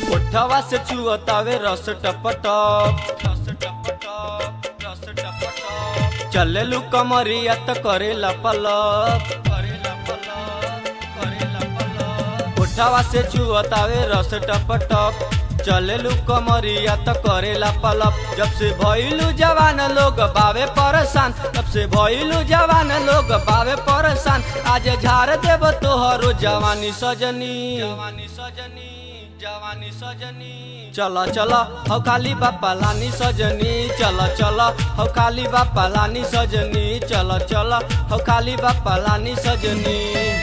ओठवा से चुअतावे रस टपटप रस टपटप रस टपटप चलेलू कमरिया त करेला पलप करेला पलप करेला पलप ओठवा से चुअतावे रस टपटप चलेलू कमरिया त करेला पलप जब से भइलू जवान लोग बावे परेशान तब से भइलू जवान लोग बावे परेशान आज झाड़ देब तोहरो जवानी सजनी जवानी सजनी जवानी सजनी चल चल हौ खाली बापा लानी सजनी चल चल हौ खाली बापा लानी सजनी चल चल हौ खाली बापा लानी सजनी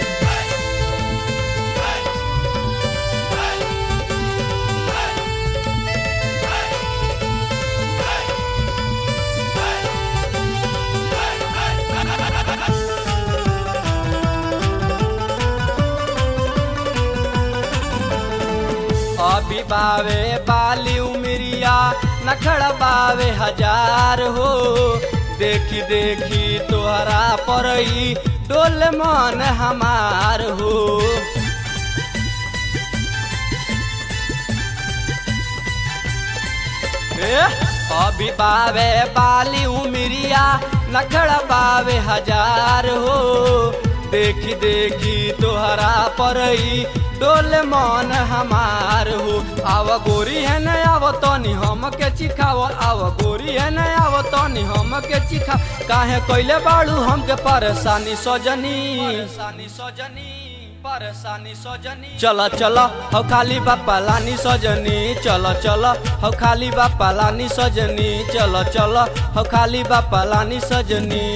अभी बावे बाली उमरिया नखड़ बावे हजार हो देखी देखी तोहरा परई डोल मन हमार हो ए, अभी बावे बाली उमरिया नखड़ बावे हजार हो देखी देखी तोहरा परई डोल मन हमार हो आव गोरी है न आव तनी हम के चिखाव आव गोरी है न आव तनी हम के चिखा काहे कैले बाड़ू हमके परेशानी सजनी परेशानी सजनी परेशानी सजनी चल चल हौ खाली बापा लानी सजनी चल चल हौ खाली बापा लानी सजनी चल चल हौ खाली बापा लानी सजनी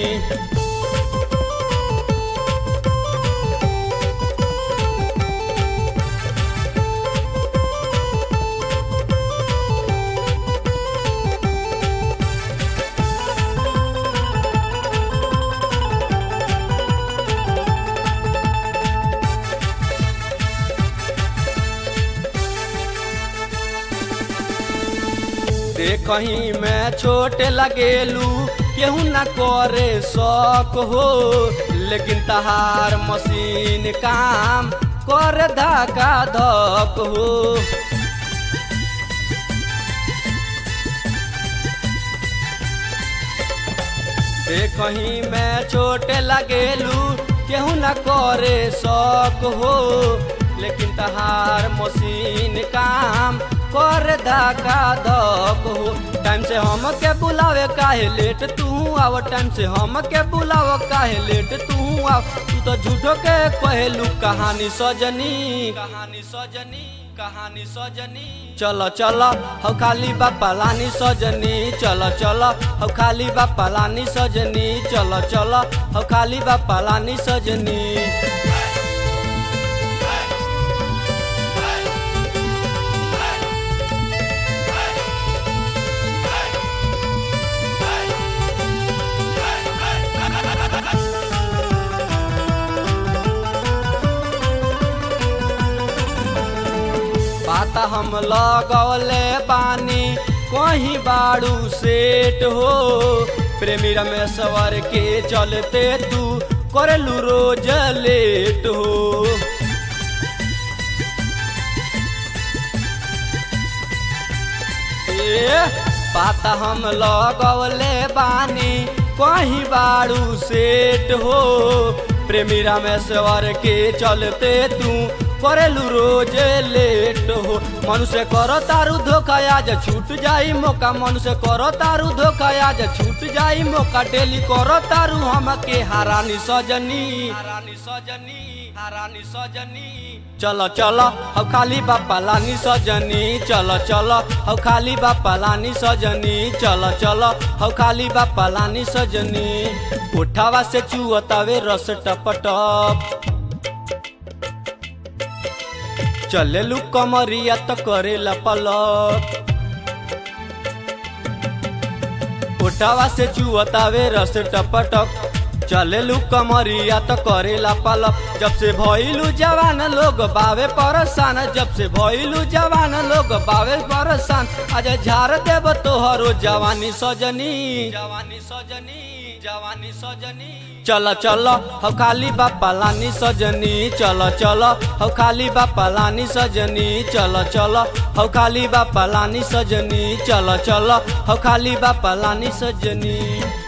कहीं मैं छोटे लगेलू केहू न करे शौक हो लेकिन तहार मशीन काम कर धका धक हो कहीं मैं छोटे लगेलू केहू न करे शौक हो लेकिन तहार मशीन काम कर धका धक हो टाइम से हम के बुलावे काहे लेट तू आव टाइम से हम के बुलाव काहे लेट तू आव तू तो झूठो के कहलू कहानी सजनी कहानी सजनी कहानी सजनी चल चल हौ खाली बापा लानी सजनी चल चल हौ खाली बापा लानी सजनी चल चल हौ खाली बापा लानी सजनी पाता हम लगौले बानी कहीं बाड़ू सेट हो प्रेमी रमेश्वर के चलते तू करलू रोज लेट हो ए, पाता हम लगौले बानी कहीं बाड़ू सेट हो प्रेमी रामेश्वर के चलते तू करेलू रोज लेट हो मनुष्य करो तारू धोखा आज छूट जाई मौका मनुष्य करो तारू धोखा आज छूट जाई मौका डेली करो तारू हमके हारानी सजनी हारानी सजनी हारानी सजनी चल चल हौ खाली बापा लानी सजनी चल चल हौ खाली बापा लानी सजनी चल चल हौ खाली बापा लानी सजनी उठावा से चुअतावे रस टपटप चलेलू कमरिया त करेला पलक उठावा से चुअतावे रस टपटक चलेलू कमरिया तो करेला पलप जब से भइलू जवान लोग बावे परसान जब से भइलू जवान लोग बावे परसान आज झाड़ देव तोहरो जवानी सजनी जवानी सजनी जवानी सजनी चल चल हो खाली बापा लानी सजनी चल चल हो खाली बापा लानी सजनी चल चल हो खाली बापा लानी सजनी चल चल हो खाली बापा लानी सजनी